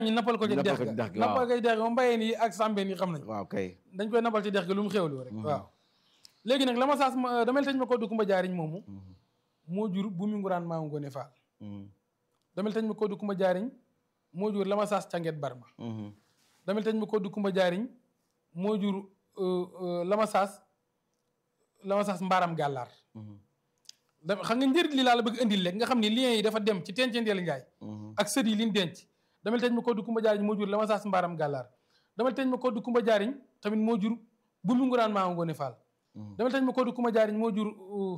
ñu nappal ko ci Nappal dex ko ci ga dex gi, nappal waaw. ko ci dex ga moom mbayeen yi ak sàmbeen yi xam nañ waaw kay dañ koy nappal ci dex ga lu mu xéwlu rek waaw léegi nag la ma saas ma damel tañ ma koddu kumba jaariñ moomu moo jur bu mu nguraan maa ngoone faal damel tañ ma koddu kumba jaariñ moo jur la ma saas canget barma damel tañ ma koddu kumba jaariñ moo jur euh, euh, la ma saas la ma saas mbaaram gàllaar da xam nga njëriñ li laa la bëgg indil rek nga xam ni liens yi dafa dem ci tenceenteelu njaay ak sët yi liñ denc damel teñ ma koddu kumba jaariñ moo jur la ma saas mbaaram gàllaar damel teñ ma koddu kumba jaariñ tamit moo jur bu mu nguraan maa ngoone faal damel teñ ma koddu kumba jaariñ moo jur uh,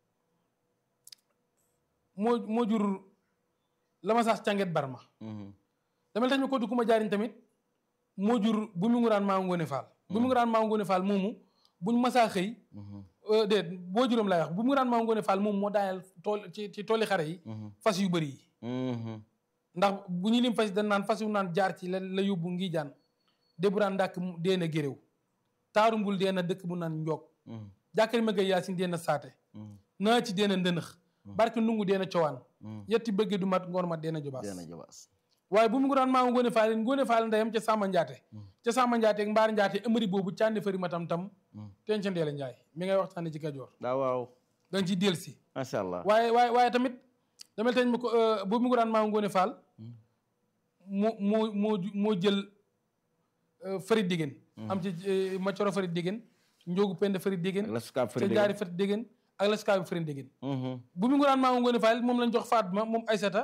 moo moo jur la ma saas canget barma damel teñ ma koddu kumba jaariñ tamit moo jur bu mu nguraan maa ngoone faal bu mu nguraan maa ngoone faal moomu buñ masaa xëy euh, déet boo juróom laay wax bu mu nguraan maa ngoone faal moomu moo daaneel tool ci ci tooli xare yi fas yu bëri yi ndax bu ñu lim fas yi dañ naan fas yu naan jaar ci la la yóbbu ngi jaan déburaan ndàkk mu deena géréw taaru mbul deena dëkk bu naan njoog jàkkari ma gay yaasin deena saate naa ci deena ndënëx barke nungu deena cowaan yetti bëgge du mat ngoor mat deena jobaas deena jabaas waaye bu mu ngi daan maa ngoone faal ngoone faal ndeyam ca sàmma njaate ca sàmma njaate ak mbaar njaate ëmëri boobu cànni fëri matam tam ten ca ndeela njaay mi ngay waxtaane ci kajoor daa waaw danga ciy del si macha allah waaye waaye waaye tamit damel teñ ma ko bu mu ngi daan maa ngoone faal moo moo moo ju- moo jël fëri diggéen am ci eh, ma coro fëri diggéen njóogu pend fëri diggéen la sukaab ca fëri jaari fëri diggéen ak la sukaabi fëri diggéen bu mu ngi daan maa ngoone faal moom lañ jox Fatma moom Aysata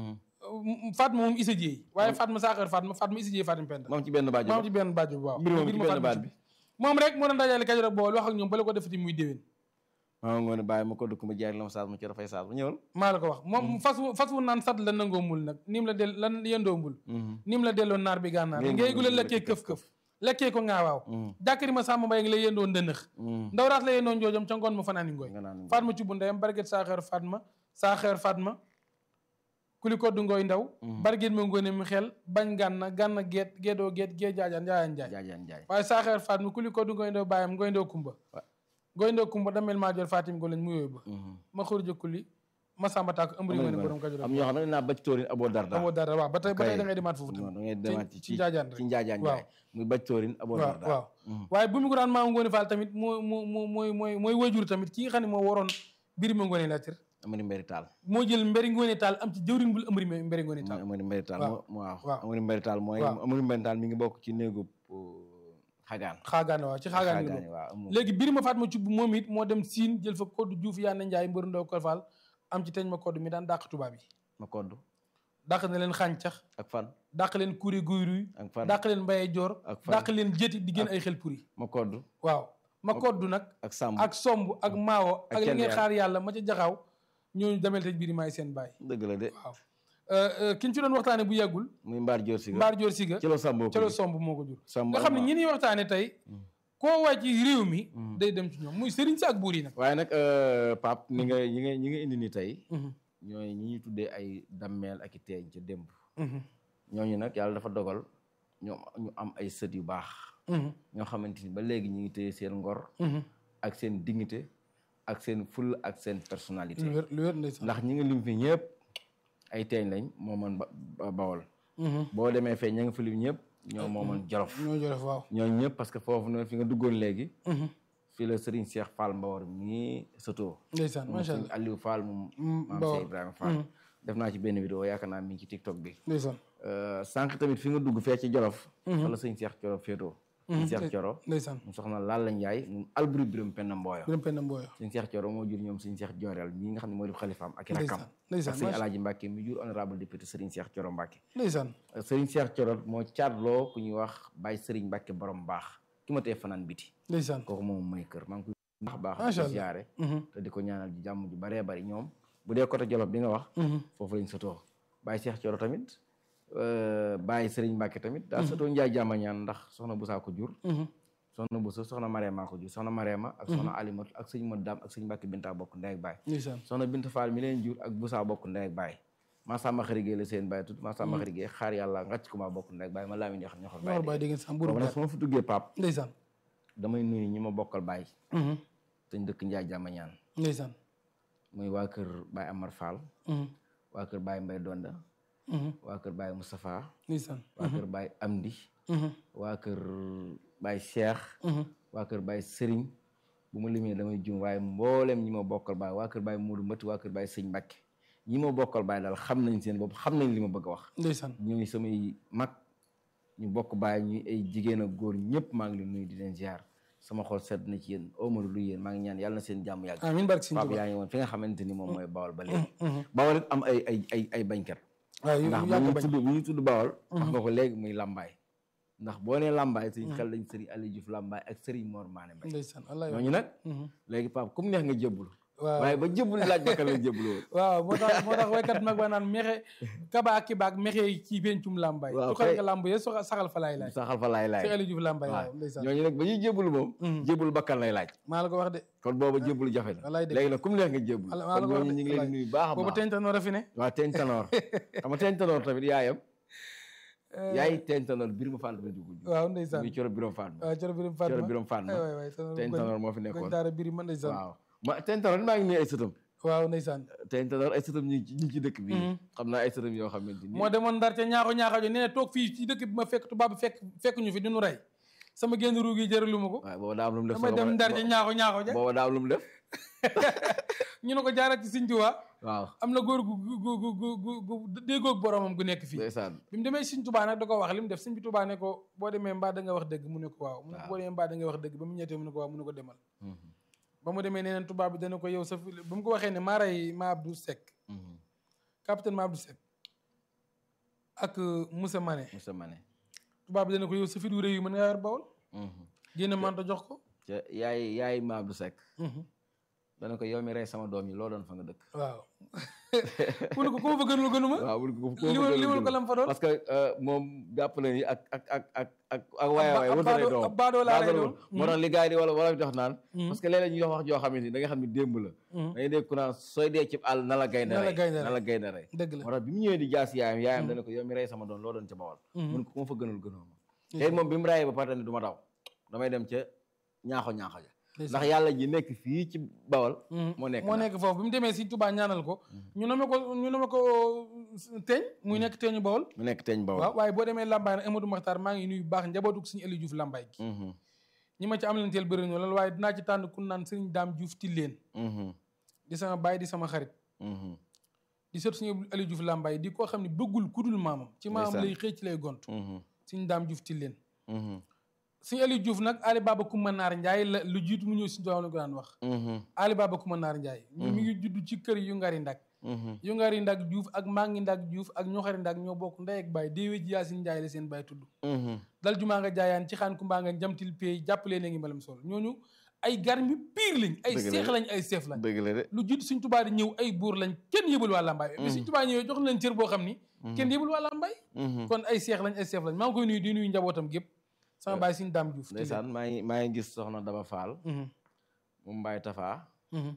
Fatma moom Issa Dieye waaye Fatma saaxeer Fatma Fatma Issa Dieye Fatim Penda moom ci benn baajo moom ci benn bàjjo bi waaw mbir moom ci mbir ma benn Fatma baat ci bi moom rek moo doon dajale Kajoor ak Bawol wax ak ñoom bala ko defati muy déwén maa ngoone bàyyi ma ko dugg ma jaay la ma saas ma ci rafay saas ma ñëwal maa la ko wax moom fas wu fas wu naan sat la nangoo mul nag nim la del lan yëndoo mbul nim la delloo naar bi gànnaar Ngay ngay gula ngul lekkee këf-këf lekkee ko ngaawaaw jàkkari ma sàmm mbay ngi lay yëndoo ndënëx ndaw raat la yëndoo njoojam ca ngoon ma fanaani ngooy nga naan Fatma ci bu ndeyam barget saaxeer Fatma saaxeer Fatma kuli koddu ngooy ndaw barget ma ngoone mi xel bañ gànna gànna geet geedoo geet gee jaajaan njaayaan njaay jaajaan jaay waaye saaxeer Fatma kuli koddu ngooy ndaw bàyyam ngooy ndaw kumba ngooy ndaw kumba damel maa jor Fatim go lañ mu yooyu ba ma xurja kuli ma sàmba tàkk ëmbri ngoone borom Kajoor am ñoo xam ne naa bacc tóorin aboo darda amoo dara waaw ba tey ba tey Kay. da ngay demaat foofu non tamit da ngay demaat ci ci njaajaan rek ci njaajaan waaw. jaay muy bacc tóorin aboo waaw darda waaw waaye bu mu ko daan maa ngoone faal tamit moo moo moo mooy mooy mooy wajur tamit ki nga xam ne moo waroon mbiri ma ngoone laatir amari mberi taal moo jël mberi ngoone taal am ci jëwriñ bul ëmbri me- mberi ngoone mooy taal amari mberi taal waaw. moo waaw waaw. amari mberi taal mooy waaw. amari mberi taal mi ngi bokk ci néegu xagaan xaagaan waaw ci xaagaan ngi xaagaani bokk waaw amul léegi biri ma faat ma cubb moom it moo dem siin jël fa koddu juuf yaa na njaay mbëru ndaw ko faal am ci teñ ma koddu mi daan dàq tubaab yi ma koddu dàq na leen xàncax ak fan dàq leen kuri guy ruy ak fan dàq leen mbaye joor ak fan dàq leen jëti di gën ay xel puri ma koddu waaw ma koddu nag ak sàmm ak somb ak maawo ak ak li kenn ngay yàlla. xaar yàlla ma ca jaxaaw ñooñu demel te biir maay seen baay dëgg la de waaw ki ñu ci doon waxtaane bu yàggul muy mbaar joor si ga mbaar joor siga ci la sàmboo ca la somb moo ko jur Somb nga xam ne ak ñi ñuy waxtaane tey koo wàcc ci réew mi day dem ci ñoom muy sëriñ si ak buur yi nag waaye nag Pape ni nga ñi nga ñi nga indi ni tey ñooy ñi ñuy tuddee ay dammeel ak i teeñ ca démb ñooñu nag yàlla dafa dogal ñoom ñu am ay sët yu baax ñoo xamante ni ba léegi ñu ngi téye seen ngor ak seen dignité ak seen ful ak seen personnalité lu wér lu wér ndeysaan ndax ñi nga lim fi ñëpp ay teeñ lañ moo mën ba ba- bawol boo demee fee ña nga fi lim ñëpp ñoo moo mën jolof ñoo jolof waaw ñooñu ñëpp parce que foofu noonu fi nga duggoon léegi fii la Serigne Cheikh Fall Mbawar mii sëtoo ndeysaan moom macha Serigne allah Aliou Fall moom maam Mbawar. Cheikh Ibrahima Fall def naa ci benn vidéo yaakaar naa mi ngi ci TikTok bi ndeysaan Euh, sànq tamit fi nga dugg fee ci Jolof fa la sëñ Cheikh Coro féetoo sëñ Cheikh Coro ndeysaan mu soxna Lalla Ndiaye moom alburi biram penn mbooyo biram penn mbooyo sëñ Cheikh Coro moo jur ñoom sëñ Cheikh Jooreel ñi nga xam ne moo di xalifaam ak i rakkam ndeysaan ak ndeysaan sëñ macha Alaaji Mbàkke mi jur honorable député Serigne Cheikh Coro Mbàkke ndeysaan Serigne Cheikh Coro moo caatloo ku ñuy wax Baye Serigne Mbàkke borom baax ki ma tee fanaan biti ndeysaan kooku moom mooy kër maa ngi koy baax baax Macha di ko Allah. siyaare te di ko ñaanal ji jàmm ju baree bari ñoom bu dee côté Jolof bi nga wax foofu lañ sotoo Baye Cheikh Coro tamit euh, Baye Serigne Mbàkke tamit daa sotoo Njaay jàmmañaan ndax soxna Busaa ko jur soxna Busa soxna Mareema ko jur soxna Mareema ak soxna Alimatu ak sëñ Mat Daam ak sëñ Mbàkke Binta bokk ndey ak baay ndeysaan soxna Binta Fall mi leen jur ak Busaa bokk ndey ak baay maa sàmba xarigée la seen baay tut maa sàmba xarigée xaar yàlla ngàcc ko maa bokk ndey ak baay ma laamin yoo xam ñoo xam ñor baay dégg ngeen sax mburu boobu nag su ma fa duggee pap ndeysaan damay nuyu ñi ma bokkal baay te ñu dëkk Njaay jàmmañaan ndeysaan muy waa kër Baay Amar Fall waa kër Baay Mbay Donda waa kër Baye Moustapha ndeysaan waa kër Baye Amdi waa kër Baye Cheikh waa kër Baye Serigne bu ma limee damay jum waaye mboolem ñi ma bokkal Baye waa kër Baye Modou Mbati waa kër Baye Sëñ Mbacke ñi ma bokkal Baye daal xam nañ seen bopp xam nañ li ma bëgg a wax ndeysaan ñooy samay mag ñu bokk Baye ñuy ay jigéen ak góor ñëpp maa ngi leen nuyu di leen ziar sama xol sedd na ci yéen omalu lu yéen maa ngi ñaan yàlla na seen jàmm yàgg amiin barke Sëñ Pape Tuubaa yaa ngi woon fi nga xamante ni moom mooy Bawol ba léegi Bawol it am ay ay ay ay bañkat waaw yu ndax bu yàgg ñu bañ tudd bu ñu tudd Bawol wax nga ko léegi muy Lambaay ndax boo nee Lambaay suñu xel lañ Serigne Aliou Diouf Lambaay ak Serigne Mor Mané Mbaye ndeysaan wallaay ñooñu nag léegi Pape comme neex nga jébbalu waaw waaye ba jébbalu laaj ba kan la jébbalu woon waaw moo tax moo tax waykat mag ba naan mexe kaba ak kibaak mexe ci pencum làmbaay Waaw, tuxal kay. nga làmb ye soxa saxal fa laay laaj saxal fa laay laay si Aliou Diouf làmbaay waaw waaw ndeysaan ñooñu nag ba ñuy jébbalu moom jébbalu bakkan lay laaj maa la ko wax de kon booba jébbalu jafe na wallaay dëgg léegi nag comme neex nga jébbalu Ala- maa la kon ko wax ñooñu de, ñu ngi leen wallaay. di nuyu baax a boobu baax teñta noor a fi ne waaw teeñ tanoor xam nga teeñ tanoor tamit yaayam yaay teeñ tanoor Birima Fall ba dugg waaw ndeysaan muy coro Birima Fall waaw coro birim Fatma coro Birima Fall ay waay waay tanoor teeñ goñ- tanoor moo fi goñ nekkoon daara biri ma ndeysaan waaw ma teeñ tanoor maa ngi nuyu ay sëtam waaw ndeysaan teeñ tanoor ay sëtam ñu ngi ci ñu ngi ci dëkk bi xam naa ay sëtam yoo xamante ni moo demoon ndar ca ñaaxo ñaaxo jo nee na toog fii ci dëkk bi ma fekk tubaab bi fekk fekk ñu fi di nu rey sama génn ruug yi jëralu ma ko waaw booba daa am lu mu def damay dem ndar ca ñaaxo ñaaxo ja booba daa am lu mu def ñu ne ko jaarat ci Sëñ Tuubaa waaw am na góor gu gu gu gu gu gu déggoog boromam gu nekk fii ndeysaan bi mu demee Sëñ Tuubaa nag da ko wax li mu def Sëñ bi Tuubaa ne ko boo demee mbaa da nga wax dëgg mu ne ko waaw mu ne ko boo demee mbaa da nga wax dëgg ba mu ñettee mu ne ko waaw mu ne ko demal ba mu demee nee neen tubaab bi dana ko yow sa fi ba mu ko waxee ne maa rey ma Abdou Seck capitaine ma Abdou Seck ak Moussa Mané Moussa Mané tubaab bi dana ko yow sa fit wu rëy yu mën ngaa yor bawol génn manto jox ko ca yaay yaay ma Abdou Seck dana ko yow mi rey sama doom yi loo doon fa nga dëkk waaw mu ne ko ku ma fa gënul gënuma waaw bu ko ko limal limal ko lam fa doon parce que moom jàpp na ni ak ak ak ak ak ak waay waay ab wër na lay baadoo- doom ab baadoo laa lay baadoo doon. moo tax li gars yi di wala wala di wax naan parce que léeg-léeg ñu wax wax joo xamante ni da nga xam ne démb la da ngay dégg ku naan sooy dee ci àll na la gaynde Na la rey gaynde na la gaynde rey dëgg la moo tax bi mu ñëwee di jaas yaayam yaayam dana ko yow mi rey sama doon loo doon ca bawal mun ko ku ma fa gënal gënoo ma tey moom bi mu rayee ba pare ne du ma daw damay dem ca ñaaxo ñaaxo ja ndax yàlla ji nekk fii ci bawal moo nekk moo na nekk foofu bi mu demee Sëñ Tuubaa ñaanal ko ñu nome ko ñu nome ko teeñ muy nekk teeñu bawol mu nekk teeñ bawal waaw waaye boo demee Lambaay nag Amadou Makhtar maa ngi nuyu bu baax njabootu Sëñ Aliou Diouf Lambaay gi Mhm, ñi ma ci am leen teel bëri na loolu waaye dinaa ci tànn ku naan Sëriñ Daam Diouf Tilleen mhm, di sama baay di sama xarit mhm, di sët Sëñ Aliou Diouf Lambaay di koo xam ne bëggul kudul maamam ci maamam Ndeysaan. lay xëy ci lay gont mhm, Sëñ Daam Diouf Tilleen mhm, Sëñ Aliou Diouf nag Ali Baba Kumba Naar Njaay la lu jiitu mu ñëw Sëñ Tuubaa la ko daan wax mhm, Ali Baba Kumba Naar Njaay mi ngi judd ci kër yu ngari ndak mhm. yu ngari ndak Diouf ak mangi ndak Diouf ak ñoxari ndak ñoo bokk ndey ak baay déewee ji Yaasin Njaay la seen baay tudd mhm. dal jumaa nga jaayaan ci xaan kumbaa nga jamtil pay jàppalee na ngi mbalam sol ñooñu ay garmi piir lañ ay Dëgg la seex de. lañ ay seef lañ dëgg la de lu jiitu Sëñ Tuubaa di ñëw ay buur lañ kenn yëbal waa Lambaay mais Sëñ Tuubaa ñëwee jox leen cër boo xam ni kenn yëbal waa Lambaay Mhm. kon ay seex lañ ay seef lañ maa ngi koy nuyu di nuyu njabootam gépp sama baay Sëñ Daam Diouf ndeysaan maa ngi maa ngi gis soxna Daba Fall Mhm, mu mbaay tafaa mhm.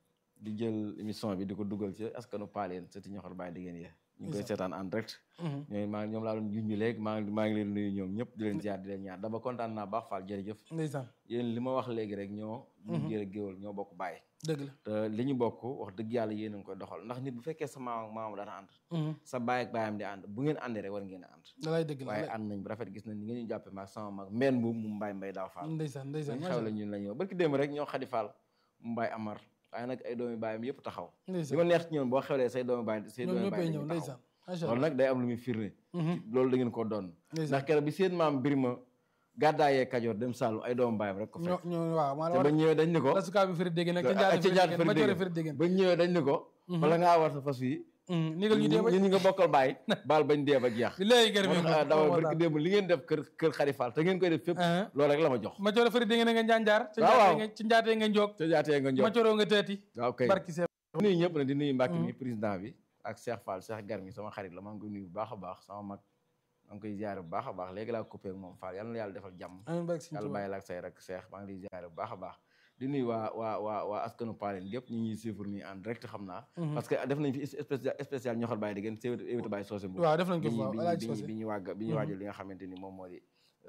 di jël émission bi di ko dugal ci askanu paaleen sëti ñoxor baay diggéen yi ñu ngi koy seetaan en direct Mhm. ñooy maa ñoom laa doon junj léegi maa ngi maa ngi leen nuyu ñoom ñëpp di leen ziar di leen ñaar daba kontaan naa baax Fall jërëjëf ndeysaan yéen li ma wax léegi rek ñoo ñu jëre géwal ñoo bokk bàyyi dëgg la te li ñu bokk wax dëgg yàlla yéen a ngi koy doxal ndax nit bu fekkee sa maam ak maamam dana ànd Mhm. sa baay ak baayam di ànd bu ngeen àndee rek war ngeen a ànd dalay dëgg la waaye dalay- ànd nañ bu rafet gis nañ ni ngeen ñu jàppe maag sama mag mbenn bu mu mbaay mbay daaw Fall ndeysaan ndeysaan ñu macha xew la Allah. ñun la ñëw barki démb rek ñoo xadi Fall mu mbaay amar waaye nag ay doomi baayam yëpp taxaw li ndeysaan ma neex ci ñoom boo xewlee say doomi baay say ñoom doomi ñëppay baay ñëw dañuy taxaw ndeysaan macha loolu Allah nag day am lu muy firnde Mhm. loolu da ngeen ko doon ndeysaan ndax keroog bi seen maam Birima gàddaayee Kajoor dem Saalum ay doomu baayam rek ko ñoo fekk ñoo waaw maa la te war ba ñëwee dañ ni ko la sukaa bi firi dégg nag ca ah, njaate ca firi njaat dégg firi ma coore dégg. firi dégg ba ñëwee dañ ni ko bala ngaa war sa fas wi nigal ñu dee ba ñun ñi nga bokkal baay baal bañ dee ba jeex bi léegi gërëm moo tax dawal barki démb li ngeen def kër kër Xadi Fall te ngeen koy def fépp loolu rek la ma jox ma coore firi dégg na nga njaanjaar ca waaw, waaw. njaate nga ci njaate nga njoog te jaatee nga ma jox cooroo nga teeti waaw kay barki see nuyu ñëpp na di nuyu Mbàkke mi président bi ak Cheikh Fall Cheikh Garmi sama xarit la maa ngi koy nuyu bu baax a baax sama mag maa ngi koy ziare bu baax a baax léegi laa coupé ak moom Fall yal na yàlla defal jàmm amiin barki Sëñ yàlla Tuubaa bàyyi la ak say rek Cheikh maa ngi lay ziare bu baax a baax di nuyu waa waa waa waa askanu Paaleen gépp ñu ngi suivre nii en direct xam naa parce que def nañ fi spécial spécial ñoxor bàyyi di gën séwétu évité bàyyi soosé bu waaw def nañ ko bi fi waaw ñu alaaji bi ñu Socé bi ñu wàgg bi ñu waajal li nga xamante ni moom moo di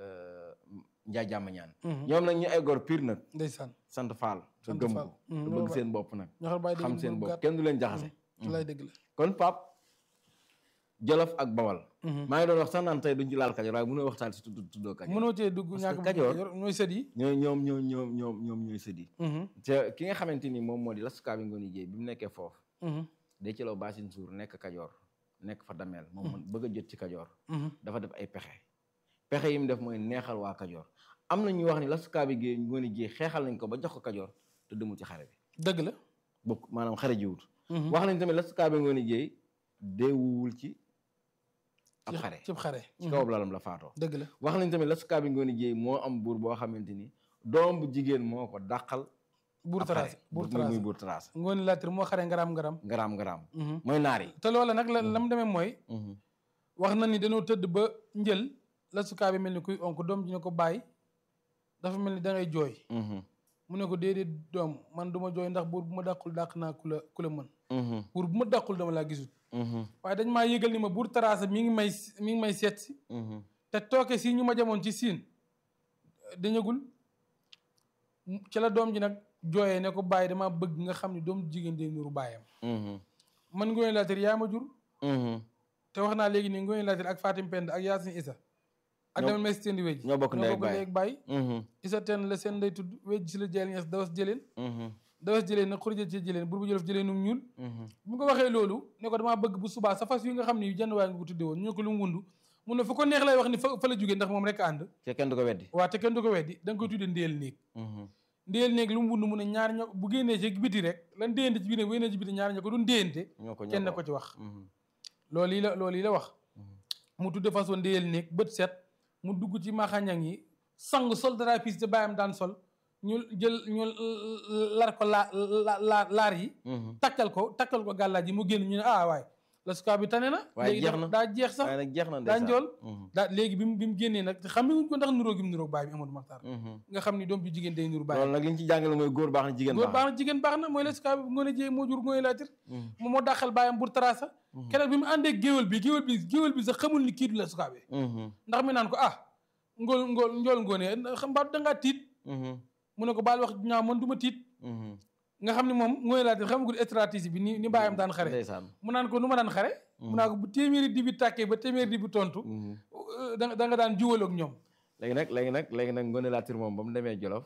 njaay jàmm ñaan ñoom nag ñu ay góor pire nag ndeysaan sant Fall te Sant gëm Fall. ko Mm, te loolu bëgg ba- seen bopp nag ñoxor bàyyi dégg xam seen moom bopp gàtt kenn du leen jaxase lay dëgg la kon pap jolof ak bawal maa ngi doon wax sax naan tey duñ ci laal kajoor waaye mënoo waxtaan si tudd tuddoo kajoor mënoo cee dugg Parce que ñàkk Kajoor- Kajoor ñooy sët yi ñoo ñoom ñoom ñoom ñoom ñoom ñooy sëdi te ki nga xamante ni moom moo di Lasukaabi Ngoone Jéey bi mu nekkee foofu day ci law Baasin Suur nekk kajoor nekk fa dameel moom man bëgg a jot ci kajoor dafa def ay pexe pexe yi mu def mooy neexal waa kajoor am na ñuy wax ni Lasukaabi Géey Ngoone Jéey xeexal nañ ko ba jox ko kajoor te demul ci xare bi dëgg la bokk maanaam xare jiwut wax nañ tamit Lasukaabi Ngoone Jéey deewuwul ci ab ci- xare cib xare ci kaw lalam la faatoo dëgg la wax nañ tamit Lasukaabi Ngoone Jéey moo am buur boo xamante ni doom bu jigéen moo ko dàqal buur ab xare. taraas buur muy muy taraas buur taraas ngooni laatir moo xare ngaram ngaram ngaraam ngaraam mooy naar yi te loola nag la la mu demee mooy wax na ni dañoo tëdd ba njël la sukaa bi mel ni kuy onk doom ji ne ko bàyyi dafa mel ni da ngay jooy mu ne ko déedéet doom man du ma jooy ndax buur bu ma dàqul dàq naa ku la ku la mën buur bu ma dàqul dama laa gisut waaye dañ maa yëgal ni ma buur taraasa mi ngi may mi ngi may seet si te tooke si ñu ma jamoon ci siin dañagul ci la doom ji nag jooyee ne ko bàyyi dama bëgg nga xam ne doom jigéen day nuru bàyyam man ngoone laatir yaa ma jur te wax naa léegi nii ngoone laatir ak Fatim Pend ak Yaasin Isa ak Ñoo- damel may si teen di wéj ñoo bokk ndey ak baay. ak baay Isa teen la seen ndey tudd wéj si la jëleen ñes dawas jëleen dawas jëleen nag xurja ci jëleen bur bu jëlof jëleen num ñuul bu ko waxee loolu ne ko damaa bëgg bu subaa sa fas yi nga xam ne yu jënd waay nga ko tudde woon ñu ne ko lu mu wundu mu ne fu ko neex lay wax ni fa fa la jógee ndax moom rek ànd te kenn du ko weddi waa te kenn du ko weddi da nga koy tudde ndéel néeg ndéel néeg lu mu wund mu ne ñaar ñoo bu génnee ci biti rek lan déyante ci biir ne bu génnee ci biti ñaar ñoo ko doon déyante ñoo ko ñoo kenn ko ci wax loolu yi la loolu yi la wax mu tudde façon ndéyal néeg bët set mu dugg ci maxañang yi sang sol dara piis te bàyyam daan sol ñu jël ñu lar ko laa la laar yi takkal ko takkal ko gàllaaj yi mu génn ñu ne ah waay la sukaa bi tane na waaye léegi jeex dafa- na. daa jeex sax waaye nag jeex na daa ndeysaan. njool Mhm. daa léegi bi mu bi mu génnee nag te xam ne wuñ ko ndax nuróo gi mu nuróo baay bi Amadou Makhtar Mhm. nga xam ni doom bi jigéen day nuru baay loolu nag li ñu ci jàngale mooy góor baax na jigéen góor baax baax na jigéen baax na mooy la sukaa bi ngoone jéey moo jur ngoone laatir Mhm. moom moo dàqal baayam bur tarasa keroog bi mu àndee géwél bi géwél bi géwél bi sax xamul ni kii du la sukaa bi Mhm. ndax mi naan ko ah ngool ngool njool ngoone xam mbaa dangaa tiit Mhm. mu ne ko baal wax ñaaw man du ma tiit Mhm. nga xam ne moom ngoone laatir xamagul stratégie bi ni ni baayam daan xare ndeysaan mu naan ko nu ma daan xare mu naa ko bu téeméeri di bi tàkkee ba téeméeri di bi tontu Mhm. euh, da nga da nga daan juwal ak ñoom léegi nag léegi nag léegi nag Ngoné Latyr moom ba mu demee Jolof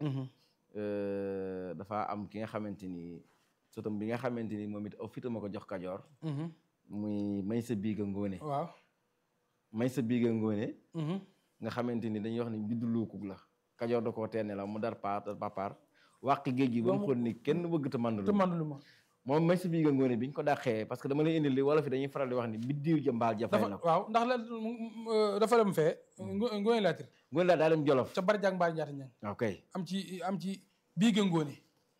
euh, dafa am ki nga xamante ni sotam bi nga xamante ni moom it aw fitam a ko jox Kajoor muy Maysa Biiga Ngoné waaw Maysa Biiga Ngoné nga xamante ni dañuy wax ni juddu luukug la Kajoor da koo teene la mu dar paar dar papaar wàq géej gi ba mu xool ni kenn bëgg te mandu te mandulu ma moom Maysa Biiga Ngoné bi ñu ko dàqee parce que dama lay indi li wala fi dañuy faral di wax ni biddiw jëmbaal jafay dafa na ko waaw ndax la euh, dafa dem fee ngo- ngoone laatir Ngoné la daa dem Jolof ca bari jàng mbaar njaata ñang ok am ci am ci biiga ngoone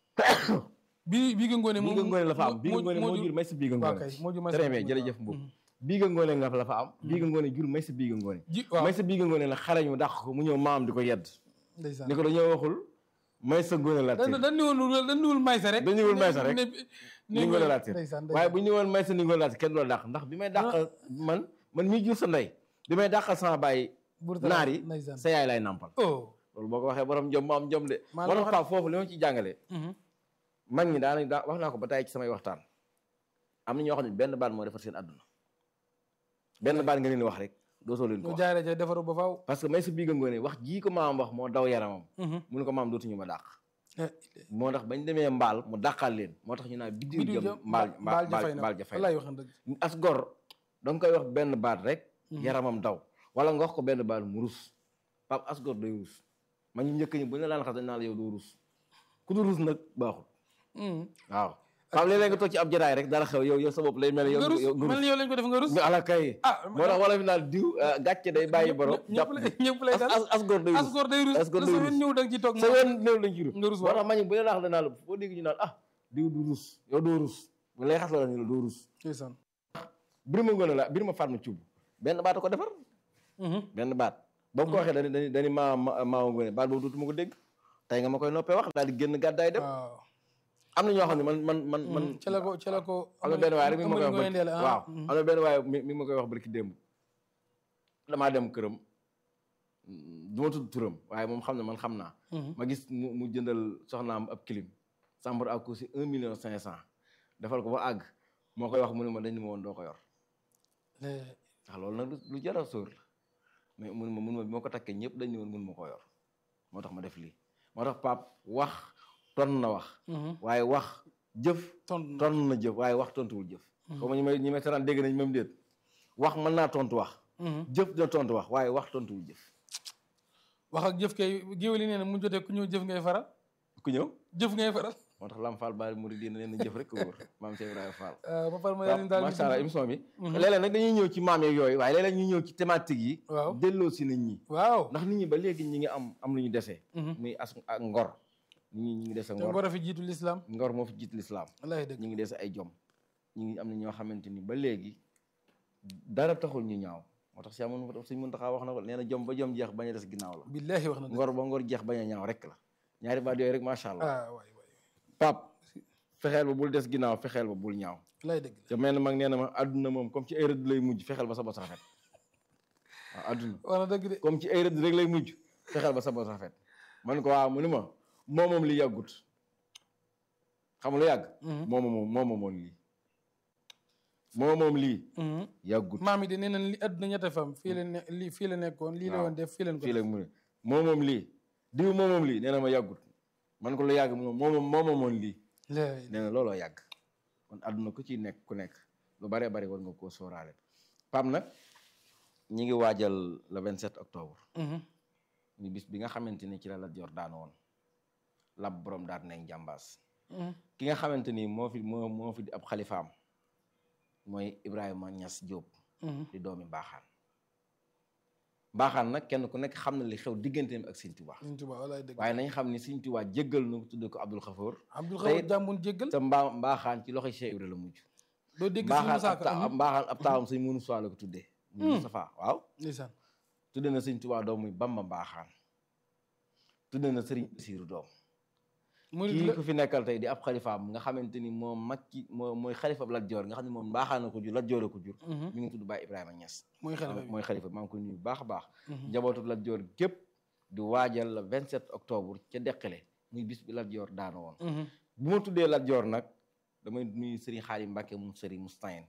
bi biiga ngoone Biiga Ngoné la fa am Biiga Ngoné moo jur jur Maysa Biiga waaw Ngoné kay moo jur may très bien jërëjëf Mbow Biiga Ngoné nga fa la fa am Biiga Ngoné jur Maysa Biiga Ngoné ji waaw Maysa Biiga Ngoné la xarañ mu dàq ko mu ñëw maam di ko yedd ndeysaan ni ko dañoo waxul Maysa Ngoné Latyr dañ dañ niwul dañ niwul maysa rek dañ niwul maysa rek. ne ni Ngoné Latyr ndeysaan waaye bu ñu ñëwoon Maysa ni Ngoné Latyr kenn du la dàq ndax bi may dàqal man man mii jur sa ndey bi may dàqal sama baay naar yi ndeysaan sa yaay lay nàmpal oh loolu boo ko waxee borom jom mu am jom de Maa la moo tax waxal- Pape foofu li ma ci jàngalee mag ñi daanañ daa wax naa ko ba tey ci samay waxtaan am na ñoo xam ne benn baat moo defar seen àdduna benn baat nga leen di wax rek dootoo leen ko ñu wax jaaree ca defaru ba faaw parce que Maysa Biiga Ngoné wax jii ko maam wax moo daw yaramam mu ne ko maam dootuñu ma dàq moo tax bañ demee mbaal mu dàqal leen moo tax ñu naan biddiw bidiw jëm jëm mbaal mbaal mbaal jafay na mbaal jafay wallaay wax na dëgg as gor da nga koy wax benn baat rek yaramam daw wala nga wax ko benn baat mu rus pap as gor day rus ma ñu njëkk ñi bu ñu la daan xas dañ naan la yow doo rus ku du rus nag baaxul waaw pap léeg-léeg nga toog ci ab jataay rek dara xew yow yow sa bopp lay mel yow nga rus yow mel ni yow lañ ko def nga rus nga ala kay ah moo tax wala fi naan diw ah, gàcce day bàyyi borom ñëpp jàpp lay ñëpp lay dal as as gor day as rus góor day rus as góor lu day sa rus. yoon ñëw da nga ci toog sa moom yoon néew lañ ci rus nga rus moo waaw tax ma ñu bu leen wax danaa la foo dégg ñu naan ah diw du rus yow doo rus bu lay xas la ñu la doo rus ndeysaan Birima Ngoné la Birima Fatma Thioub benn baat a ko defar benn baat boo ko waxee dani dani dani maa ma maa Ngoné baat boobu dootuma ko dégg tey nga ma koy noppee wax daal di génn gàddaay dem waaw am na ñoo xam ne man man man man ca la ko ca la ko am na benn waaye rek mi ngi ma koy wax Amady Ngoye barki Ndéla, ah. waaw am na benn waaye mi mi ngi ma koy wax barki démb damaa dem këram du ma tudd turam waaye moom xam ne man xam naa ma gis mu mu jëndal soxnaam ab clim chambre à coucher un million cinq cent defal ko ba àgg moo koy wax mu ne ma dañ ma woon doo ko yor ndax loolu nag lu jar a sóor la mais mun ma mun ma bi ma ko takkee ñëpp dañ ne woon mun ma ko yor moo tax ma def lii moo tax pap wax ton na wax waaye wax jëf ton ton na jëf waaye wax tontuwul jëf xaw ma ñi may ñi may saraan dégg nañ même déet wax mën naa tontu wax jëf dina tontu wax waaye wax tontuwul jëf wax ak jëf kay géwél yi nee na mu jotee ku ñëw jëf ngay faral ku ñëw jëf ngay faral moo tax Lam Fall Baari Mouride dina leen jëf rek ko wóor maam Cheikh Ibrahima Fall ba pare ma leen daal macha allah émission bi léeg-léeg nag dañuy ñëw ci maam yeeg yooyu waaye léeg-léeg ñu ñëw ci thématique yi waaw delloo si nit ñi waaw ndax nit ñi ba léegi ñi ngi am am lu ñu desee muy as ak ngor nit ñi ñi ngi dese te ngor ngor a fi jiitu lislaam ngor moo fi jiit lislaam wallaay dëgg ñi ngi dese ay jom ñi ngi am na ñoo xamante ni ba léegi dara taxul ñu ñaaw moo tax si amoon suñ mën taxaa wax na ko nee na jom ba jom jeex bañ a des ginnaaw la billaahi wax na dëgg ngor ba ngor jeex bañ a ñaaw rek la ñaari baat yooyu rek macha allah ah waay waay pap fexeel ba bul des ginnaaw fexeel ba bul ñaaw wallaay dëgg te mel na mag nee na ma àdduna moom comme ci ay rëdd lay mujj fexeel ba sa bos rafet waaw àdduna wax na dëgg de comme ci ay rëdd rek lay mujj fexeel ba sa bos rafet man ko waaw mu ni ma moo moom li yàggut xam nga lu yàgg moo moom moo moomoon lii moo moom lii yàggut maam yi de nee nañ li àdduna ñette fam fii la ne lii fii la nekkoon lii la woon def fii leen ko fii la mu ne moo moom lii diw moo moom lii nee na ma yàggut man ko lu yàgg mu ne moo moom moo moomoon lii def nee na looloo yàgg kon àdduna ku ciy nekk ku nekk lu bare bari war nga koo sóoraale pam nag ñi ngi waajal le 27 octobre ñu bis bi nga xamante ni ci la Lat Joor daan woon lab borom daat nañ jàmbaas ki nga xamante ni moo fi moo moo fi di ab xalifaam mooy Ibrahima Ñas Jóob di doomi mbaaxaan mbaaxaan nag kenn ku nekk xam na li xew digganteem ak Sëñ Tuubaa Sëñ Tuubaa wallaay dëgg waaye nañ xam ni Sëñ Tuubaa jéggal na ko tudde ko Abdul Xafoor Abdul tey- Xafoor jàmbun jéggal te mbaa mbaaxaan ci loxoy Cheikh Ibra la mujj doo dégg si mbaaxaan Musaa ab Ka ta- mbaaxaan ab taawam sëñ Munu Suwaa la ko tuddee muy Mustafaa waaw ndeysaan tudde na Sëñ Tuubaa doom muy Bamba mbaaxaan tudde na Sëriñ Basiiru doom murid kii la ku fi nekkal tey di ab xalifaam nga xamante ni moom mag ki moo mooy xalifa Lat Joor nga xam ne moom mbaaxaan na ko jur Lat Joor a ko jur mi ngi tudd Baay Ibrahima Ñas mooy xalifa bi mooy xalifa maa ngi koy nuyu bu baax a baax njabootu Lat Joor gépp di waajal le 27 octobre ca Deqale muy bis bi Lat Joor daana woon bu ma tuddee Lat Joor nag damay nuyu Sëriñ Xaadim Mbàkke moom Sëriñ Mustayin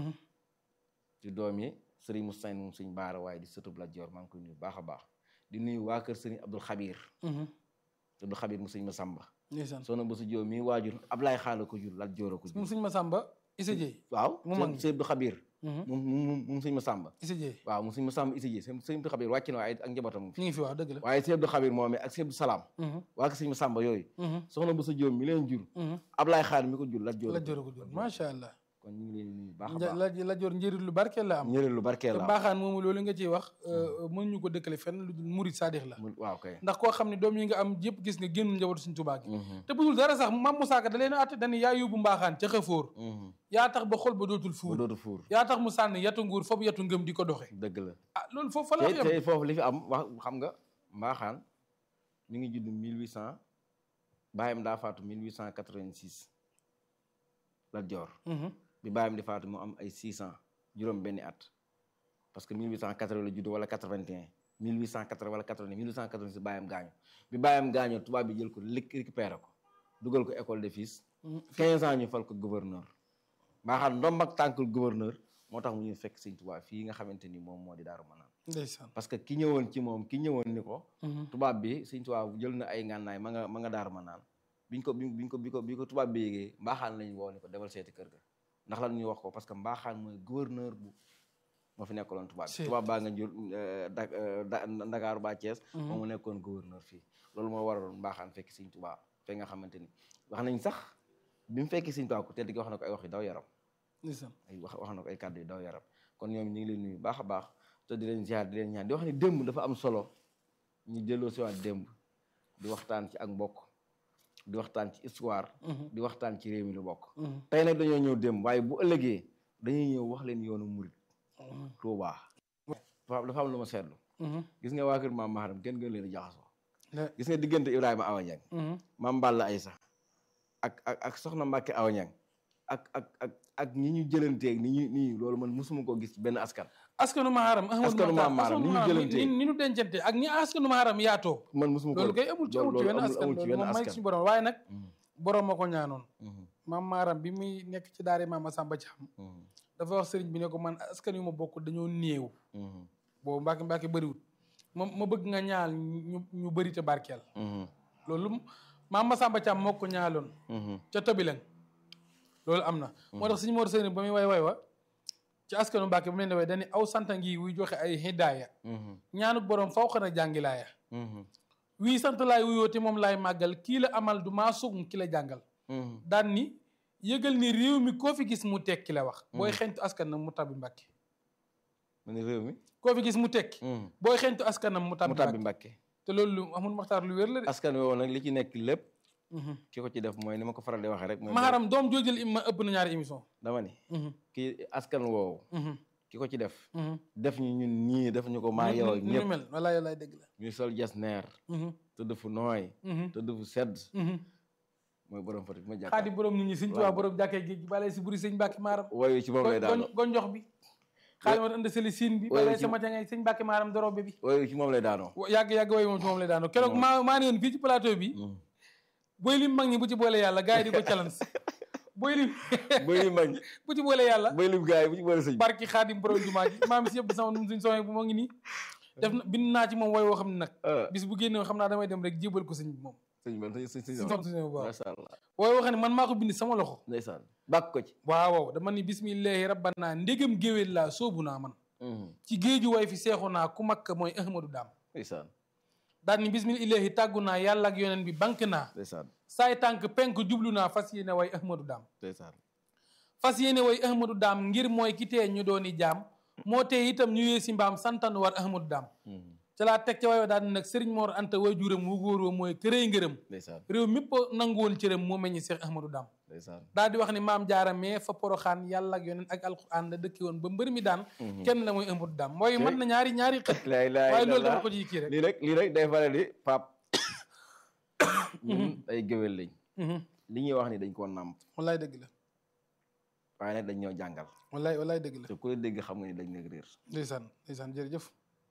di doom yi Sëriñ Mustayin moom Sëriñ Baara waaye di sëtub Lat Joor maa ngi koy nuyu bu baax a baax di nuyu waa kër Sëriñ Abdul Xabir Abdul Xabir mu Sëriñ Masamba ndeysaan soxna Bousso Diop mii waajur Ablaye Xaala ko jur Lat Joor a ko jur moom sëñ Masamba Issa Dieye waaw mu mag mi. sëñ Abdou Xabir moom moom moom sëñ Masamba Issa Dieye waaw moom sëñ Masamba Issa Dieye sëñ sëñ Abdou Xabir wàcc na waaye ak njabootam ñu ngi fi wax dëgg la waaye sëñ Abdou Xabir moom ak sëñ Abdou Salaam waa ko sëñ Masamba yooyu soxna Bousso Diop mi leen jur Ablaye Xaala mi ko jur Lat Joor la jor ko jur macha allah kon ñu ngi leen di nuyu baax a Nja- baax la la jor njëriñ lu barkeel la am ñëreel lu barkeel te la baaxaan moomu loolu nga ciy wax mën ñu ko dëkkale fenn lu dul murid saadix la mu waaw kay ndax koo xam ne doom yi nga am yëpp gis nga génn njabootu suñ tubaa gi te budul dara sax mam Musaa Ka da leen a atte dañu yaa yóbbu mbaaxaan ca xëfóor yaa tax ba xol ba dootul ba fuur dootu fuur yaa tax mu sànni yatu nguur foofu yatu ngëm di ko doxe dëgg la ah loolu foofu fa la tey yem tey foofu li fi am wax xam nga mbaaxaan mi ngi judd 1800 bàyyam daa faatu 1886 Lat Joor bi bàyyam di faatu mu am ay 600 juróom benni at parce que 1880 la judd wala 81 1880 wala 80 1886 bàyyam gaañu bi bàyyam gaañoo tubaab bi jël ko lik récupéré ko dugal ko école de fils 15 ans ñu fal ko gouverneur mbaaxaan ndomb ak tànkul gouverneur moo tax mu ñu fekk sëñ tubaab fii nga xamante ni moom moo di daaru manaan ndeysaan parce que ki ñëwoon ci moom ki ñëwoon ni ko tubaab bi sëñ tubaab jël na ay ngànnaay ma nga ma nga daaru manaan biñ ko bi biñ ko bi ko bi ko tubaab bi yégee mbaaxaan lañ woo ni ko demal seeti kër ga ndax lan ñu wax ko parce que mbaaxaan mooy gouverneur bu moo fi nekkaloon tubaab bi Seet. tubaab baa nga jur da da Ndakaaru ba Thiès moom mu nekkoon gouverneur fii loolu moo waraloon mbaaxaan fekk sëñ tubaab fe nga xamante ni wax nañ sax bi mu fekki sëñ tubaab ku tedd gi wax na ko ay wax yu daw yaram ndeysaan ay wax wax na ko ay kàddu yu daw yaram kon ñoom ñu ngi leen nuyu baax a baax te di leen ziar di leen ñaan di wax ni démb dafa am solo ñu delloo si waat démb di waxtaan ci ak mbokk di waxtaan ci histoire di waxtaan ci réew mi lu bokk tey nag dañoo ñëw démb waaye bu ëllëgee dañuy ñëw wax leen yoonu murit Tuubaa dafa dafa am lu ma seetlu gis nga waa kër maam Maharam kenn gën leen a jaxasoo gis nga diggante Ibrahima Awa Niang maam Balla Aysa ak ak ak soxna Mbàkke Awa Niang ak ak ak ak ñi ñu jëlanteeg ni ñu nii loolu man mosuma koo gis ci benn askan askanu maharam Askanu Maam Maharam, ni ñu jëlantee. ni ni ñu dencante ak ñi askanu maharam yaatoo man mosuma ko loolu kay amul ci amul ci wenn askan amul ci loolu benn moom may askan suñu borom waaye nag Mhm, borom ma ko ñaanoon mhm, maam maaram bi muy nekk ci daare maam Masamba Caam mhm, dafa wax sëriñ bi ne ko man askan yu ma bokk dañoo néew boobu Mbàkke Mbàkke bëriwul ma ma bëgg nga ñaal ñu ñu bëri te barkeel loolu maam Masamba Thiam moo ko ñaaloon ca Tobileng loolu am na moo tax suñu Mor Seyni ba muy way way wa ci askanu Mbàkke ba mu leen di way dañu aw santa ngi wuy joxe ay hidaaya ñaanu borom faw xana jàngilaaya wii sant laay wuyoo te moom laay màggal kii la amal du maa sugum ki la jàngal daan ni yëgal ni réew mi koo fi gis mu tekki la wax booy xentu askan nag mu tabbi Mbàkke mu ni réew mi koo fi gis mu tekki booy xentu askanam mu mu tabbi tàbbi Mbàkke Mbàkke te loolu lu amul maxtaar lu wér la de askan woowu nag li ci nekk lépp ki ko ci def mooy ni ma ko faral di waxee rek mooy maharam doom joojël im ma ëpp na ñaari émission dama ni kii askan woowu ki ko ci def def ñu ñun ñii def ñu ko maa yow ak ñu ñëpp mel walaay walaay dëgg la ñuy sol jas neer tëdd fu nooy tëdd fu sedd mooy borom Fatick ma jàkkaar xaadi borom nit ñi sëñ Tuubaa borom jàkkee géej gi balay si buri sëñ Mbàkke maaram woyu ci moom lay daanoo gonjox bi xaadi ma ënd seli siin bi Woy balay ci- sama ca ngay sëñ Mbàkke maaram dorobe bi woyu ci moom lay daanoo wa- yàgg yàgg way moom ci moom lay daanoo keroog maa maa ne woon fii ci plateau bi booy lim mag ñi bu ci boole yàlla gars yi di ko challenge booy lim bëy li mag bu ci boole yàlla bëy lim gars yi bu ci boole sëñ bi barki xaadim borom jumaa ji maam si yëpp sama num suñ soxee bu moo ngi nii def na bind naa ci moom way woo xam ne nag ah bis bu génne xam naa damay dem rek jébal ko sëñ bi moom sëñ bi sëñ sëñ si sëñ soxna suñu waaw macha allah way woo xam ne man maa ko bind sama loxo ndeysaan bàkk ko ci waaw waaw dama ni bismillahi rabbana ndégam géwél laa soobu naa man ci géeju way fi seexu naa ku makka mooy ahmadu daam ndeysaan daal ni bismillahi tàggu naa yàlla ak yoneen bi bank naa ndeysaan saay tànk penk jublu naa fas yéene way ahmadu daam ndeysaan fas yéene way ahmadu daam ngir mooy ki tee ñu dooni jaam moo tee itam ñu yee si mbaam santan war ahmadu daam ca laa teg ca wayo daal ni nag sëriñ Mor Anta way juram wu góoroo mooy kërëy ngërëm ndeysaan réew mépp nangu woon cëram moo meññi seex ahmadu daam ndeysaan daal di wax ni maam jaara mais fa poroxaan yàlla ak yoneen ak alquran la dëkki woon ba mbër mi daan kenn la mooy ahmadu daam mooy mën na ñaari ñaari xët laa ilaaha waaye loolu illallaah. dafa ko ci kii rek lii rek lii rek day faral di pap ñun ay géwél lañ li ñuy wax ni dañ koo nàmp wallaay dëgg la waaye nag dañ ñoo jàngal wallaay wallaay dëgg la te ku la dégg xam nga ni dañ nekk réer ndeysaan ndeysaan jërëjëf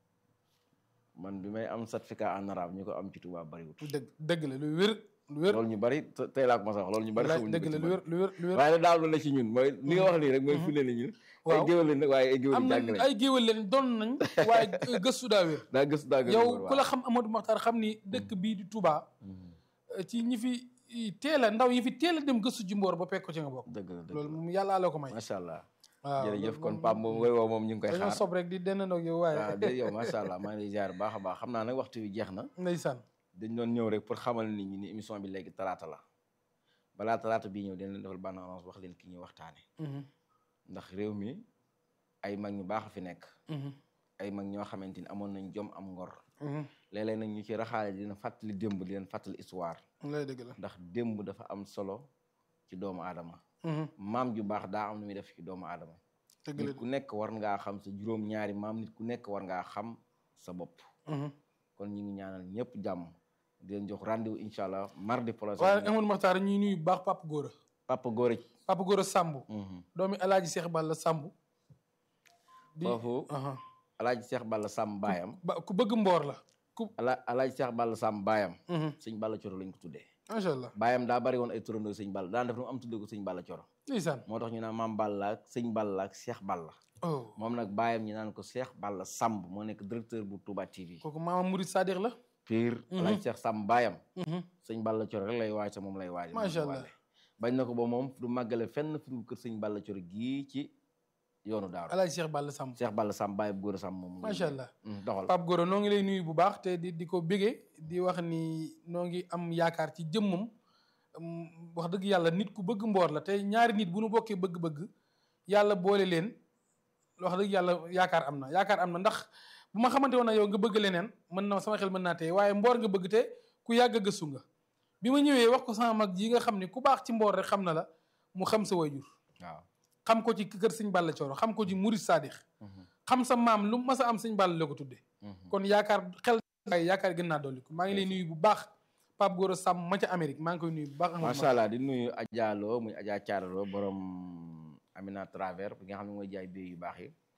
man bi may am certificat en arabe ñu ko am ci tubaab bariwut dëgg dëgg la lu wér lu wér loolu ñu bari te- tey laa ko ma sax loolu ñu bari wallaay xamuñu dëgg ko la ci lu man. wér lu wér lu wér waaye nag daal la ci ñun mooy li nga wax nii rek mooy firnde ni ñun ay waaw géwél lañ nag waaye ay géwél am yu na jàng lañ ay géwél leen doon nañ waaye gëstu daa wér daa gëstu daa gëstu yow waaw. ku la xam Amadou Makhtar xam ni dëkk bii di Touba ci ñi fi teel a ndaw yi fi teel a dem gëstu ji mboor ba pekk ko ci nga bokk dëgg la dëgg loolu la moom yàlla la ko may macha allah waaw jërëjëf loolu kon moom- Pape moom woy woo moom ñu ngi koy dañoo xaar sob rek di dennandoo ak yow waaye waaw de yow macha allah maa ngi lay ziar baax a baax xam naa nag waxtu wi jeex na ndeysaan dañ doon ñëw rek pour xamal nit ñi ni émission bi léegi talaata la balaa talaata bii ñëw dinañ leen defal bande annonce wax leen ki ñuy waxtaane Mhm, ndax réew mi ay mag ñu baax a fi nekk mhm, ay mag ñoo xamante ni amoon nañ jom am ngor mhm. léeg-léeg nag ñu ci raxaale di leen fàttali démb di leen fàttali histoire lay dëgg la ndax démb dafa am solo ci doomu aadama Mhm, maam ju baax daa am lu muy def ci doomu aadama dëgg la nit ku nekk war ngaa xam sa juróom-ñaari maam nit ku nekk war ngaa xam sa bopp Mhm. kon ñu ngi ñaanal ñëpp jàmm di leen jox rendez-vous incha allah mardi prochain waaye Amadou Makhtar ñuy nuyu bu baax Papa Gora Papa Gora Papa Gora Samb doomi Alaaji Seex Balla Samb di foofu aha. alaaji Seex Balla Sam baayam ba ku bëgg mboor la ku ala alaaji Seex Balla Sam baayam Mhm, sëñ Balla Coro lañ ko tuddee macha allah baayam daa bari woon ay turandoo sëñ Balla daan def nu mu am tuddee ko sëñ Balla Coro ndeysaan moo tax ñu naan maam Balla ak sëñ Balla ak Seex Balla oh moom nag baayam ñu naan ko Seex Balla Samb moo nekk directeur bu Touba TV kooku maama Murid Sadiq la pire alaaji Seex Sam baayam Mhm, sëñ Balla Coro rek lay waaj sa moom lay waaj Macha Allah. bañ na ko ba moom du màggale fenn fu dul kër sëñ Balla Coro gii ci yoonu daaru Alaaji Seex Balla Samb Seex Balla Sam baayam góor a Sam moom macha allah Mm, doxal Pape Gora noo ngi lay nuyu bu baax te di di ko bégee di wax ni noo ngi am yaakaar ci jëmmam Mm, wax dëgg yàlla nit ku bëgg mboor la te ñaari nit bu nu bokkee bëgg-bëgg yàlla boole leen wax dëgg yàlla yaakaar am na yaakaar am na ndax bu ma xamante woon na yow nga bëgg leneen mën na sama xel mën naa tey waaye mboor nga bëgg te ku yàgg a gëstu nga bi ma ñëwee wax ko sama mag ji nga xam ne ku baax ci mboor rek xam na la mu xam sa wayjur waaw xam ko ci kër sëñ Balla Cooro xam ko ci Murid Sadix Mhm, xam sa maam lu mas a am sëñ Balla la ko tudde mhm. kon yaakaar xel waaye yaakaar gën naa dolli ko maa ngi lay nuyu bu baax Pape Gora Samb ma ca Amérique maa ngi koy nuyu bu baax Amadou macha allah di nuyu Adja Lo muy Adja Thiaralo borom Amina Travers bi nga xam ne mooy jaay béy yu baax yi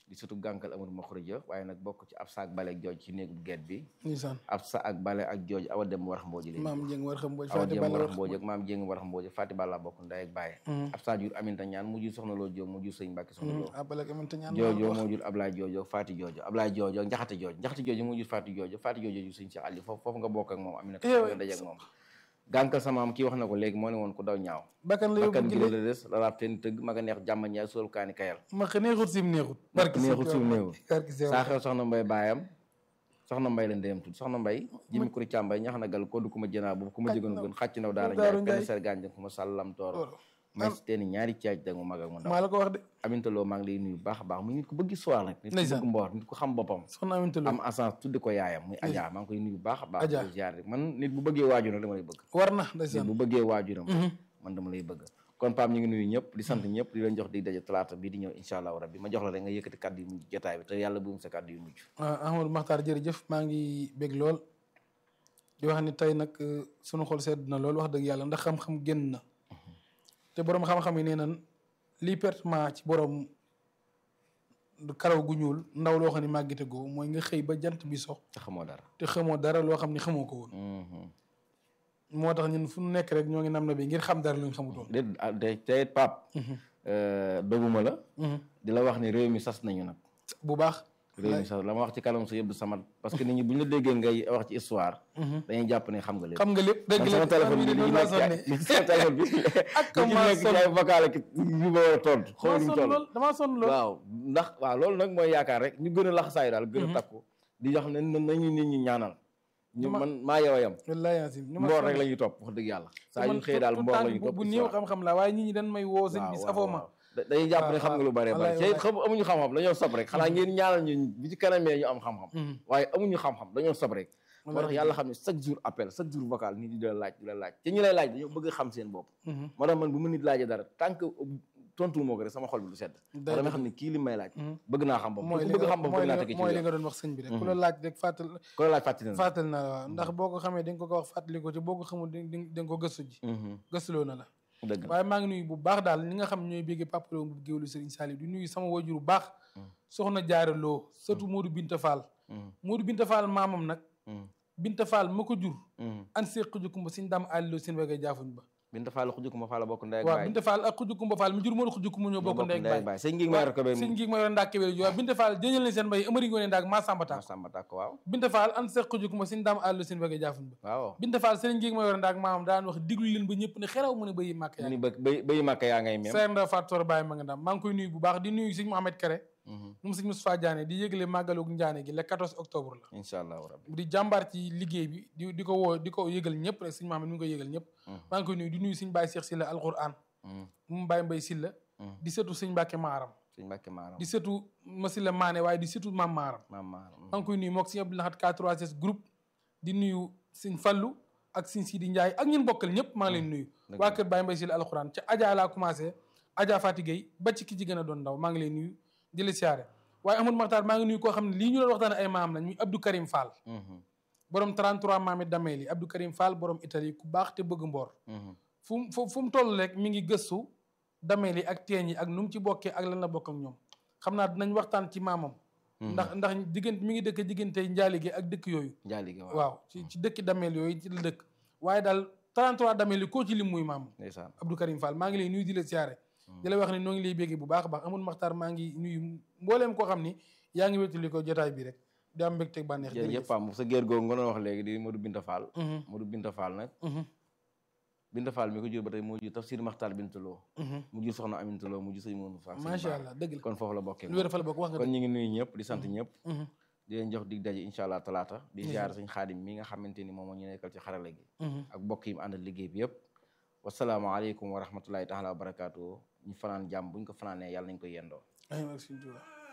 di surtout gànkal amul ma xurija waaye nag bokk ci ab saak bale ak jooj ci néegub geet bi ndeysaan ab sa ak bale ak jooj awa dem warax mbooji léegi maam Jeng war xam mbooj awa Faati dem Balla warax war mbooj ak maam jéng warax mbooj Faati Balla bokk ndey ak bàyye ab sa jur aminta ñaan mu jur soxna loo jóob mu jur sëñ Mbàkke soxna loo abal ak amante ñaan joojo moo jur Ablaye joojo Faati joojo Ablaye joojo njaxate joojo njaxate joojo moo jur Faati joojo Faati joojo jur sëñ Cheikh Ali foofu foofu nga bokk ak moom Aminata Eh, nga daje ak moom gànkal sama am kii wax na ko léegi moo ne woon ku daw ñaaw bakkan la yóbbu bakkan gi gi la des lalaab teen tëgg ma nga neex jàmm ñaay sool kaani kayal ma xa neexut sim neexut barki neexut sim neexut. barki sew saa xew soxna mbay baayam soxna mbay la ndeyam tudd soxna mbay jimi kuri càmbay ñax na gal ko du ku ma jënaa boobu ku ma jëganu gën xàcc naw daara Daaru njaay Njaay. penn ser gànjang ku ma sàllam tooro may si teeni ñaari caaj dag mu mag ak mu ndaw maa la ko wax de Aminta Lo maa ngi lay nuyu bu baax a baax mu nit ku bëgg histoire nag nit ku Ndeysaan. bëgg mboor nit ku xam boppam soxna amante lu am assance tudde ko yaayam muy Adja maa ngi koy nuyu bu baax a baax Adja. di ko ziar man nit bu bëggee waajuram dama lay bëgg war na nit ndeysaan bu bëggee waajuram man dama lay bëgg kon Pape ñu ngi nuyu ñëpp di sant ñëpp di leen jox di daje talaata bii di ñëw incha allahu rabbi ma jox la rek nga yëkkati kàddu yu mujj jotaay bi te yàlla bu mu sa kàddu yu mujj ah Amadou Makhtar jërëjëf maa ngi bég lool di wax ni tey nag euh, sunu xol sedd na lool wax dëgg yàlla ndax xam-xam génn na te borom xam-xam yi nee nan lii pertement ci borom karaw gu ñuul ndaw loo xam ne màggite goo mooy nga xëy ba jant bi sox te xamoo dara te xamoo dara loo xam ne xamoo ko woon Mhm. moo tax ñun fu nu nekk rek ñoo ngi nam na bi ngir xam dara lu ñu xamutoon déet ah, te te Pape euh, doguma la di la wax ni réew mi sas nañu nag bu baax réew mi sas la ma wax ci kanam sa yëpp du samat parce que nit ñi bu ñu la déggee ngay wax ci histoire dañuy jàpp ne xam nga lépp xam nga lépp dëgg man la sama téléphone bi de li loolu ci laa nekk sonne ci- li ci sama téléphone bi Ak li ci maa nekk ci sonn. ay vocal ak yu ma war a tontu xaw damaa ma nu mu sonn toll lool damaa sonn lool waaw ndax waaw loolu nag mooy yaakaar rek ñu gën a laxasaayu daal gën a takku di wax ne na- nañu nit ñi ñaanal ñu Dama- man maa yow a yam wallaahi yaasim ni ma mboor sonn. rek la ñuy topp wax dëgg yàlla saa man yu xëy daal tout mboor la temps ñuy bu topp bu néew xam-xam la waaye nit ñi dañ may woo sëñ bi safoo ma da- dañuy jàpp ne waaw, xam nga lu bare waaw, bare wallaay, te xam amuñu xam-xam dañoo sob rek xanaa ngeen ñaanal ñu bi ci kanamee ñu am xam-xam waaye amuñu xam-xam dañoo sob rek moo tax Wallaay. yàlla xam ne chaque jour appel chaque jour vocal nit ñi di la laaj di la laaj te ñu lay laaj dañoo bëgg a xam seen bopp moo tax man bu ma nit laajee dara tant que tontu moo ko rek sama xol bi du sedd Day dama xam ne kii li may laaj bëgg naa xam bopp ku bëgg xam bopp mooy bëgg naa li tekki ci mooy li yoon nga doon wax sëñ bi rek ku la laaj rek fàttal ku la laaj fàttali na fàttal na la waaw ndax boo ko xamee di nga ko ko wax fàttali ko ci boo ko xamul di di di nga ko gëstu ji gëstuloo na la dëgg la waaye maa ngi nuyu bu baax daal ñi nga xam ñooy béggee papaloo bu géwlu Serigne Saliou di nuyu sama wajur bu baax soxna Jaara Loo surtout Modou Binta Fall Modou Binta Fall maamam nag Binta Fall ma ko jur an see xujukumba siñ daam àlliloo seen wegee jaafuñ ba Binta Fall xujukuma Fall bokk ndey ak waaw baay Binta Fall ak xujukumba Fall mi jur Modou xujukumba ñoo bokk ndey ak baay sëñ ngi may ko be sëñ ngi ma yore ndaak kébél waaw Binta Fall jëñal nañ seen mbay amari ngoone ndaak maa samba taak Samba Takk waaw Binta Fall an see xujukumba siñ daam àlliloo seen wegee jaafuñ ba waaw Binta Fall sëriñ ngi ma yore ndaak maamam daan wax diglu leen ba ñëpp ne xeraw mu ne bayi màkk mu yaa ni bëgg bay bayi màkk yaa ngay mem Seer Nda Fatou Toor Baye ma nga ndam maa ngi koy nuyu bu baax di nuyu sëñ Mohamed Kere moom sëñ Moustapha Diané di yëgle màggalug Njaane gi le 14 octobre la incha allahu rabbi di jàmbaar ci liggéey bi di di ko woo di ko yëgal ñëpp rek sëñ Mohamed mi ngi koy yëgal ñëpp maa ngi koy nuyu di nuyu sëñ Baye Cheikh Silla alquran moom Baye Mbaye Silla di sëtu sëñ Mbàkke Maaram sëñ Mbàkke maaram di sëtu ma Silla Maane waaye di sëtu Maam Maaram maam maaram maa ngi koy nuyu mook sëñ Abdou Lahad K3S groupe di nuyu sëñ Fallu ak sëñ Sidi Ndiaye ak ñun bokkal ñëpp maa ngi leen nuyu waa kër Baye Mbaye Silla alquran ca Adja laa commencé Adja Fati Gueye ba ci ki ci gën a doon ndaw maa ngi leen nuyu di la siyaare waaye Amadou Makhtar maa ngi nuyu koo xam ne lii ñu doon waxtaane ay maam lañ muy Abdou Karim Fall borom 33 maami dameel yi Abdou Karim Fall borom Italie ku baax te bëgg mboor fu mu fu mu toll rek mi ngi gëstu dameel yi ak teen yi ak nu mu ci bokkee ak lan la bokk ak ñoom xam naa dinañ waxtaan ci maamam ndax ndax diggante mi ngi dëkk diggante njaalige ak dëkk yooyu njaalige waaw waaw ci ci dëkki dameel yooyu ci la dëkk waaye daal 33 dameel yi koo ci lim muy maamam ndeysaan Abdou Karim Fall maa ngi lay nuyu di la siyaare di la wax ne noo ngi lay béggee bu baax a baax amul maxtaar maa ngi nuyu mbooleem koo xam ni yaa ngi wéttali ko jotaay bi rek di am mbégte ak bànneex jërëjëf Pam sa géer googu nga doon wax léegi di Modou Binta Fall Modou Binta Fall nag Binta Fall mi ko jur ba tey moo jur Tafsir Maxtaar Binta Lo mu jur soxna Aminta Lo mu jur sëñ Mourou Fall macha allah dëgg la kon foofu la bokkee lu wér fa la bokk wax nga kon ñu ngi nuyu ñëpp di sant ñëpp di leen jox dig daje incha allah talaata di ziar sëñ xaadim mi nga xamante ni moom moo ñu nekkal ci xarala gi ak bokk yi mu àndal liggéey bi yëpp wasalaamaaleykum wa rahmatullahi taala wa barakaatu ñu fanaan jàmm buñ ko fanaanee yàlla nañ ko yendoo ay mag suñu Tuubaa